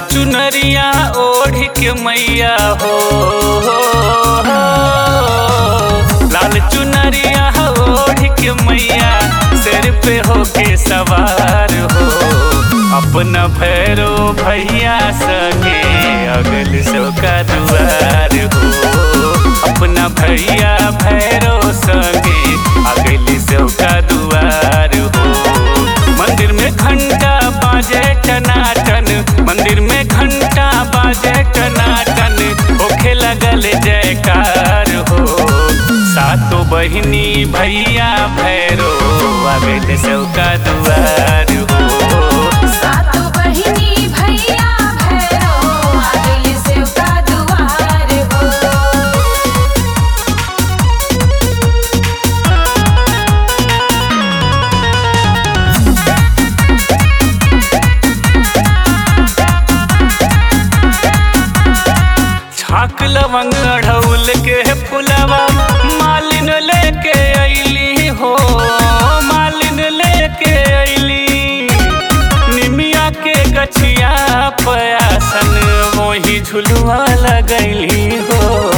चुनरिया ओढ़ के मैया हो लाल चुनरिया ओढ़ के मैया सिर पे होके सवार हो अपना भैरो भैया सगे अगल सो का दुआर हो अपना भैया भैरो सगे अगल सो का दुआर हो मंदिर में घंटा बाजे टनाटन मंदिर में घंटा बाजे टनाटन होखे लगल जयकार हो सातो बहिनी भैया भैरो आवेल सौका दुआर हो सातो बहिनी भैया भैरो आगल सेव का दुआर हो छाक लवंग अढ़ौल के फुलवा मालिन लेके अइली हो मालिन लेके अइली निमिया के गछिया पयासन मोही झुलुआ लगैली हो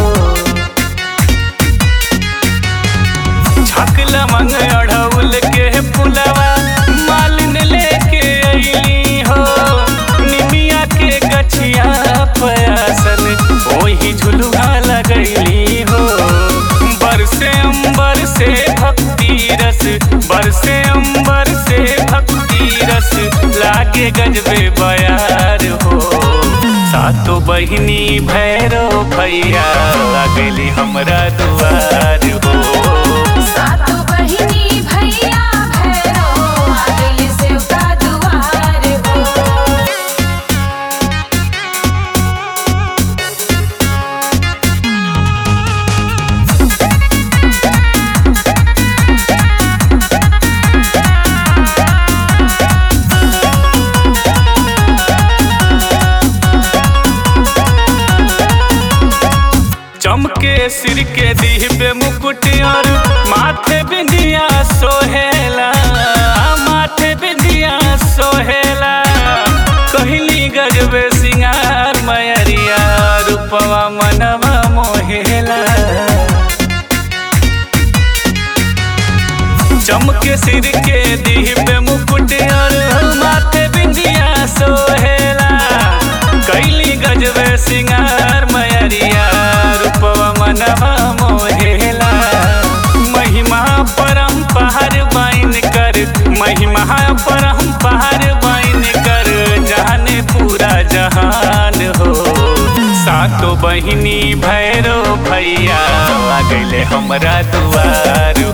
छक लमंग अढ़ौल के फुलवा मालिन लेके अइली हो निमिया के गछिया पयासन ओही झुलुआ लगैली हो बरसे अंबर से भक्ति रस बरसे अंबर से भक्ति रस लागे गजबे बयार हो सातो बहिनी भैरो भैया लगली हमरा दुआर हो सातो बहिनी भैया भैरो आगल सेव का दुआर हो चमके सिर के दीह पे मुकुट और माथे बिंदिया सोहेला माथे बिंदिया सोहेला कहली गजबे सिंगार मयरिया रूपवा मनवा मोहेला चमके सिर के दीह पे मुकुट और माथे बिंदिया सोहेला कैली गजबे सिंगार मयरिया रूपवा मनवा मोहेला महिमा परम पहाड़ बाइन कर महिमा परम पहाड़ बाइन कर जाने पूरा जहान हो सातो बहिनी भैरो भैया आ गइले हमरा दुआर